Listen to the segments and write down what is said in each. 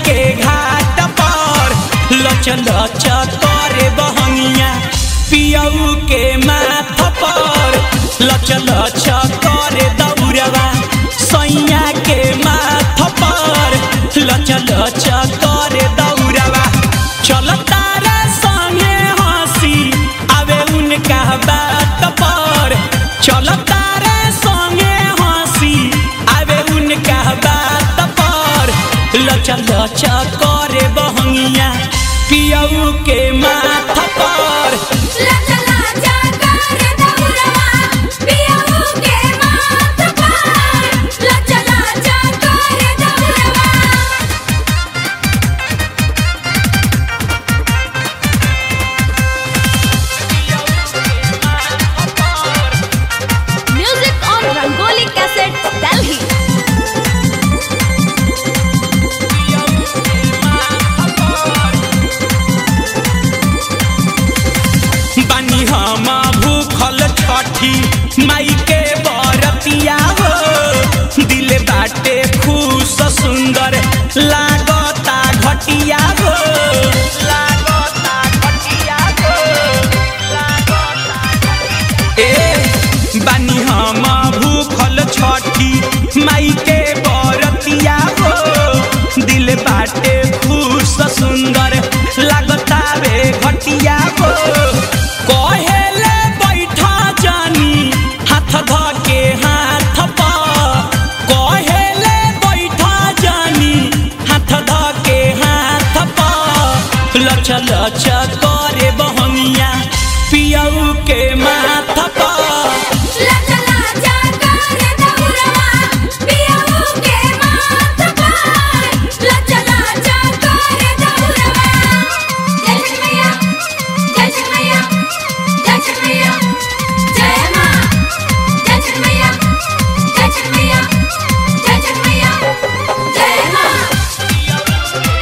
के घाट पर लच लच करे बहंगिया पियऊ के माथ पर लच लच करे दौड़वा सैया के माथ पर लच लच करे दौड़वा चल तारा संगे हंसी आवे उनका बात पर चल तारा संगे हंसी आवे उनका बात पर लच लच करे बहंगिया पियऊ के माथ पर लचा लाचा करे दौड़वा पियऊ के माथ पर लचा लाचा करे दौड़वा Music on Rangoli Cassette, Delhi. बानी हम भूखल छठी माई के बरतिया हो दिल बाटे खुश सुंदर लागता घटिया हो लागता घटिया हो ए बानी हम भूखल छठी माई के बरतिया हो दिल बाटे खुश सुंदर लागता रे घटिया हो कहेले बैठा जानी हाथ ध के हाथ पर कहेले बैठा जानी हाथ ध के हाथ पर लच लच करे बहंगिया पियऊ के माथ पर लचा लाचा करे दौड़वा पियऊ के माथ पर लचा लाचा करे दौड़वा जय श्री मैया जय श्री मैया जय श्री मैया जय मां जय श्री मैया जय श्री मैया जय श्री मैया जय मां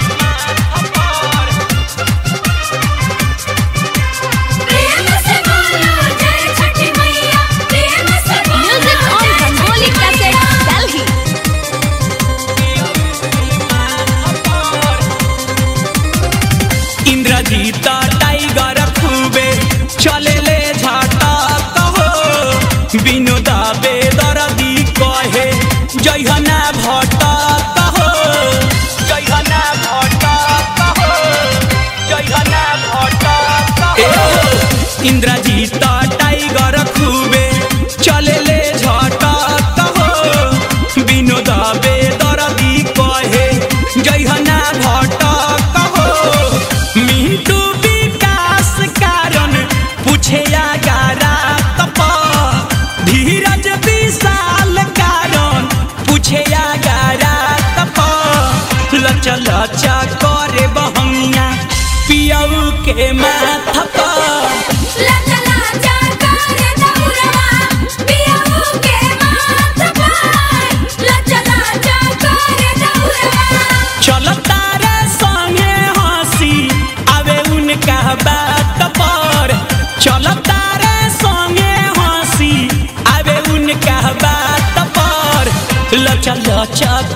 प्रेम से बोलो जय छठी मैया प्रेम से बोलो music on Rangoli cassette Delhi Indrajeet tiger खूबे चले ले झाटा कहो विनोद बेदरदी कहे जयहना भट्ट कहो जयहना भट्ट कहो जयहना भट्ट कहो इंद्रजीत टाइगर खूबे चले ले झाटा कहो विनोद बेदरदी कहे जयहना भट्ट कहो मिंटू विकास कारण पूछे आगारा तप धीरज विशाल कारण पूछे आगारा तप लच लच करे बहंगिया पियऊ के माथ पर लचा लाचा करे दौड़वा पियऊ के माथ पर लचा लाचा करे दौड़वा चल तारा संगे हंसी आवे उनका बात पर चल तारा संगे हंसी आवे उनका बात पर लच लच